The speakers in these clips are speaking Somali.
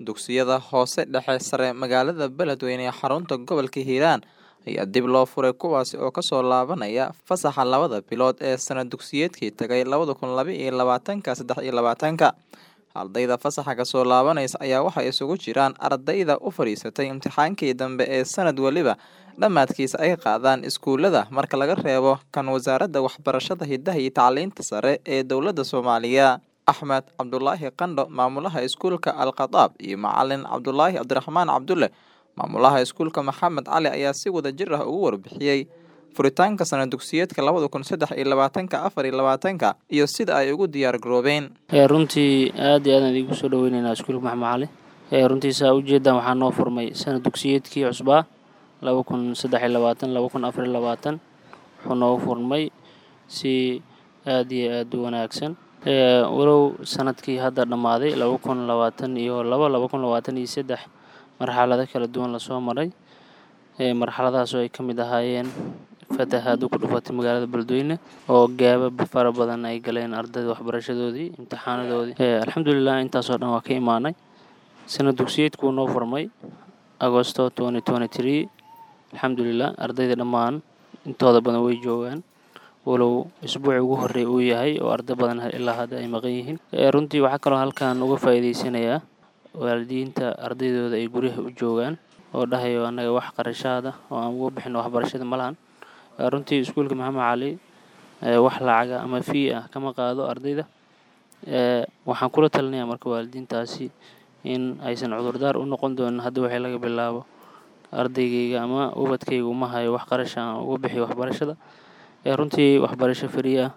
dugsiyada hoose dhexe sare magaalada beledweyne ee xarunta gobolka hiiraan ayaa dib loo furay kuwaasi oo kasoo laabanaya fasaxa labada bilood ee sana dugsiyeedkii tagay labada kun laba iyo labaatanka saddex iyo labaatanka ardayda fasaxa kasoo laabanaysa ayaa waxay isugu jiraan ardayda u fadhiisatay imtixaankii dambe ee sanad weliba dhammaadkiisa ay qaadaan iskuulada marka laga reebo kan wasaaradda waxbarashada hidaha iyo tacliinta sare ee dowladda soomaaliya axmed cabdulaahi qandho maamulaha iskuulka alkhadaab iyo macalin cabdulaahi cabdiraxmaan cabdulle maamulaha iskuulka maxamed cali ayaa si wada jir ah ugu warbixiyey furitaanka sana dugsiyeedka labada kun saddex iyo labaatanka afar iyo labaatanka iyo sida ay ugu diyaar garoobeen runtii aad iyo aadaan idigu soo dhaweyneynaa iskuulka maxamed cali runtii saa ujeedaan waxaa noo furmay sana dugsiyeedkii cusbaa laba kun saddex iyo labaatan laba kun afar iyo labaatan wuxuu noogu furmay si aad iyo aad u wanaagsan walow sanadkii hadda dhammaaday laba kun labaatan iyo labo laba kun labaatan iyo saddex marxalado kala duwan lasoo maray marxaladahaasoo ay ka mid ahaayeen fatahaado ku dhufatay magaalada beledweyne oo gaaba fara badan ay galeen ardayda waxbarashadoodii imtixaanadoodii alxamdulilah intaasoo dhan waa ka imaanay sanad dugsiyeedkuu noo furmay agosto twenty twenty three alxamdulilah ardayda dhammaan intooda badan way joogaan walow isbuuci ugu horreey uu yahay oo arday badan ilaa hadda ay maqan yihiin runtii waxaa kaloo halkan uga faa'iideysanayaa waalidiinta ardaydooda ay guryaha u joogaan oo dhahayo annaga wax qarashaada oo aan uga bixin waxbarashada ma lahan runtii iskuulka maxamed cali wax lacaga ama fii ah kama qaado ardayda waxaan kula talinayaa marka waalidiintaasi in aysan cudurdaar u noqon doonin hadda waxay laga bilaabo ardaygayga ama ubadkayga uma hayo wax qarasha aan uga bixiyo waxbarashada runtii waxbarasho fari ah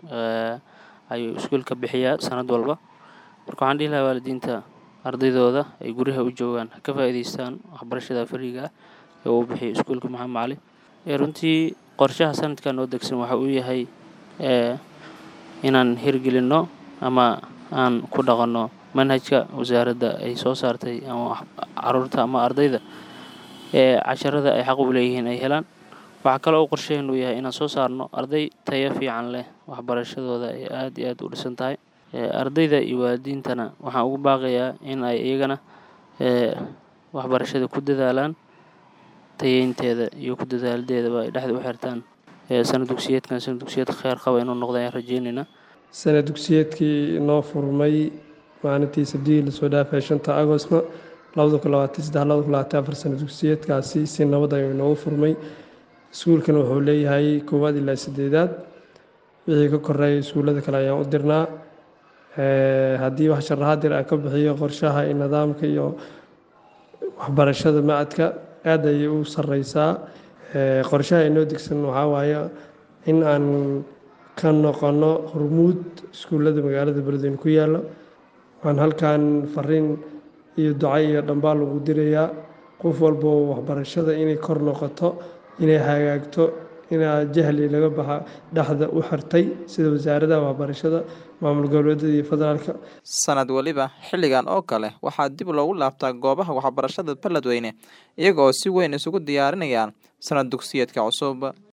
ayuu iskuulka bixiyaa sanad walba marka waxaan dhihi lahaa waalidiinta ardaydooda ay guryaha u joogaan ka faa'iidaystaan waxbarashada fariga ah ee uu bixiyo iskuulka maxamed cali runtii qorshaha sanadkan noo degsan waxa uu yahay inaan hirgelinno ama aan ku dhaqanno manhajka wasaaradda ay soo saartay ama caruurta ama ardayda ee casharada ay xaq u leeyihiin ay helaan waxaa kaloo u qorsheenu yahay inaan soo saarno arday tayo fiican leh waxbarashadooda ay aad iyo aad u dhisan tahay ardayda iyo waalidiintana waxaan ugu baaqayaa in ay iyagana waxbarashada ku dadaalaan tayeynteeda iyo ku dadaaladeedaba ay dhexda u xirtaan sana dugsiyeedkan sana dugsiyeed kheer qaba inuu noqda ayaan rajeyneynaa sana dugsiyeedkii noo furmay maalintii sabdihii lasoo dhaafay shanta agostna labada kun labaatan saddex labada kun labaatan afar sana dugsiyeedkaasi si nabad ayuu inoogu furmay iskuulkana wuxuu leeyahay koowaad ilaa sideedaad wixii ka koreeya iskuullada kale ayaan u dirnaa haddii wax sharaxaadir aan ka bixiyo qorshaha iyo nidaamka iyo waxbarashada macadka aad ayay u sareysaa qorshaha inoo degsan waxaa waaye in aan ka noqono hormuud iskuullada magaalada beledweyne ku yaalo waxaan halkan fariin iyo duca iyo dhambaal ugu dirayaa qof walbo waxbarashada inay kor noqoto inay hagaagto inaa jahli laga baxa dhexda u xirtay sida wasaaradaha waxbarashada maamul goboleedyada iyo federaalka sanad weliba xilligan oo kale waxaa dib loogu laabtaa goobaha waxbarashada beledweyne iyaga oo si weyn isugu diyaarinayaan sanad dugsiyeedka cusub